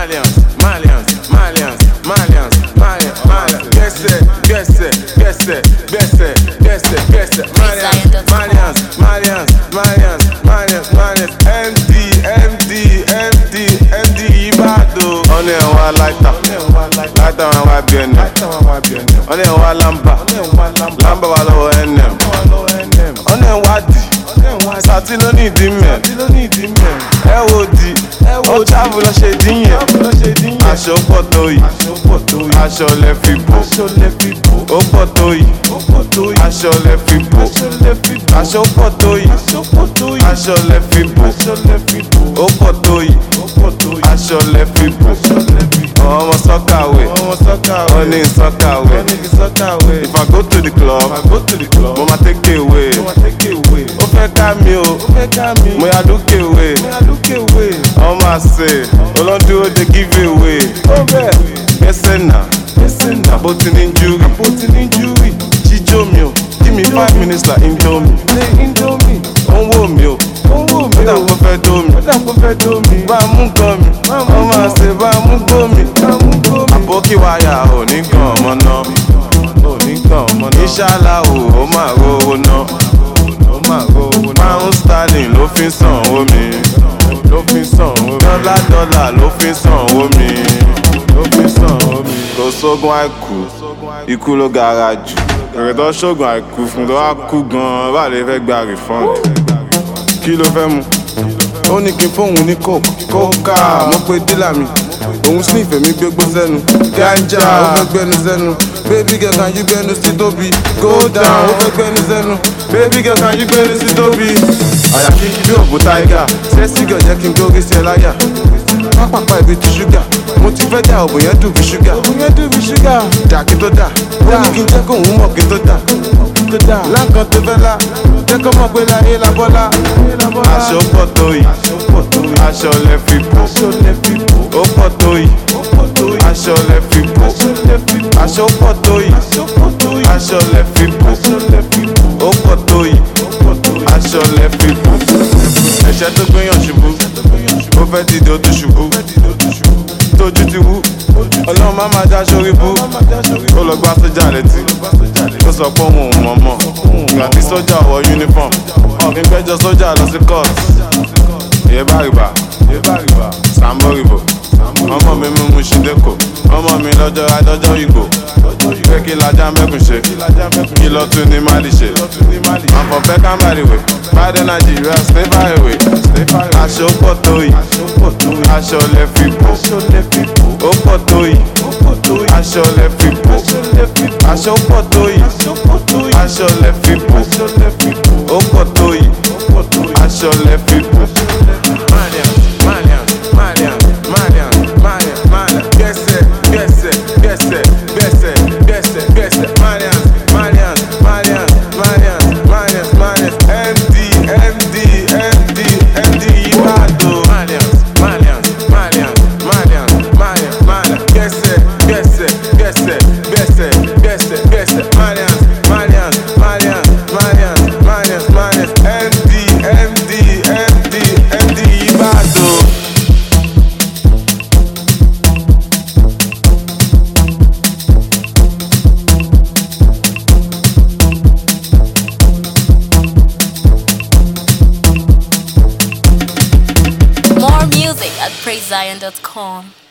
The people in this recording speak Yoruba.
Malians, Malians, Malians, Malians, Malians, Malians. Gẹ̀ẹ́sẹ̀, gẹ̀ẹ́sẹ̀, gẹ̀ẹ́sẹ̀, gẹ̀ẹ́sẹ̀, gẹ̀ẹ́sẹ̀, gẹ̀ẹ́sẹ̀. Malians, Malians, Malians, Malians, Malians, Malians. MD, MD, MD, MD Ìbàdàn. Ọ̀nà ẹ̀ wá láìta, láìta wọn wá bí ẹnẹ̀. Ọ̀nà ẹ̀ wá lámbà, lámbà wà lọ́wọ́ NM. Ọ̀nà ẹ̀ wá dì, sàtí ló ní ìdí mẹ́. Ẹ wo di, ó tábù lọ ṣe dín yẹn. Aṣọ pọ̀ tó yìí, aṣọ lẹ fi bò. Ó pọ̀ tó yìí, aṣọ lẹ fi bò. Aṣọ pọ̀ tó yìí, aṣọ lẹ fi bò. Ó pọ̀ tó yìí, aṣọ lẹ fi bò. Ọmọ sọ́kàwé, ó ní sọ́kàwé. If I go to the club, mo ma take away. Ó fẹ́ ká mi o, mo yà lókè wé. Ọmọ àṣẹ, olóńdúró dey give away. Gbẹ́sẹ̀ náà, àbótí ní júrì. Jíjó mi o, give me five minutes like indomie. Ó ń wò mí o, ó dà kó fẹ́ dó mi. Bá a mú gan mi, ọmọ àṣẹ bá a mú gbó mi. Àbókí wáyà ò ní gan ọmọ náà. Ìṣàlá o, ó máa rówó náà. Pound sterling ló fi ń sanwó mi. Dọ́là dọ́là ló fi ń sanwó mi. Kò sógun àìkú, ikú ló gara jù. Èrè tó ṣògùn àìkú fún tó wá kú gan-an, bá lè fẹ́ gba refund. Kí ló fẹ́ mu? Ó ní kí n fóun ní coke. Kókà mo pe dílà mi. Òun sniff èmi gbégbó sẹ́nu. Ganja ó fẹ́ gbẹnu sẹ́nu. Baby girl can you gbẹnu sí tóbi? Go down ó fẹ́ gbẹnu sẹ́nu. Baby girl can you gbẹnu sí tóbi? Àyà kìkì bí òbú táìgà. Sẹ́sì gàn jẹ́ kí n gbórí sí ẹ láyà. Pápápá ibi ti ṣúgà. Mo ti fẹ́ dà òbò yẹn dùn bí ṣúgà. Òbò yẹn dùn bí ṣúgà. Dà kí tó dà. Ó ní kí n jẹ́ kóun mọ̀ kí tó dà. Láǹkan tó fẹ́ lá. Jẹ́ kó mọ̀ pé láyé la bọ́lá. Aṣọ pọ̀ tó yìí. Aṣọ lẹ fi bò. Ó pọ̀ tó yìí. Aṣọ lẹ fi bò. Aṣọ pọ̀ tó yìí. Aṣọ lẹ fi bò. Ó pọ̀ tó yìí. Aṣọ lẹ fi bò. Ẹ̀ṣẹ̀ tó gbéyàn ṣubú. Ó fẹ́ dìde ó tún ṣubú. Tójú ti wú. Ọlọ́run má máa já sórí bú. Ó lọ gbá sójà létí. Ó sọ pé òun ò mọ̀ mọ̀. Ìgbà tí sójà wọ uniform. Ọ̀gbìn gbẹ́jọ sójà lọ sí court. Ìyẹn bá rìbà. Sambo rìbò. Ọmọ mi mú mu ṣídẹ́kọ̀. Ọmọ mi lọ́jọ́ adọ́jọ́ ìgbò. Pé kí lajá mẹ́kùn ṣe. Kí lọ tún ní Mali ṣe. Àfọ̀ fẹ́ kámbàrì wẹ̀. Bàdé Nàìjíríà stay far away. Aṣọ pọ̀ tó yìí. Aṣọ lẹ fi bò. Ó pọ̀ tó yìí. Aṣọ lẹ fi bò. Aṣọ pọ̀ tó yìí. Aṣọ lẹ fi bò. Ó pọ̀ tó yìí. Aṣọ lẹ fi bò. Malians, Malians, Malians, Malians, Malians, Malians. Gẹ̀ẹ́sẹ̀, gẹ̀ẹ́sẹ̀, gẹ̀ẹ́sẹ̀, gẹ̀ẹ́sẹ̀, gẹ̀ẹ́sẹ̀, gẹ̀ẹ́sẹ̀. Malians, Malians, Malians, Malians, Malians, Malians. MD, MD, MD, MD Ìbàdàn. Malians, Malians, Malians, Malians, Malians, Malians. Gẹ̀ẹ́sẹ̀, gẹ̀ẹ́sẹ̀, gẹ̀ẹ́sẹ̀, gẹ̀ẹ́sẹ̀, gẹ̀ẹ́sẹ̀, gẹ̀ẹ́sẹ̀. Malians, Malians, Malians, Malians, Malians, Malians. MD, MD, MD, MD Ìbàdàn. More music at praisezion.com.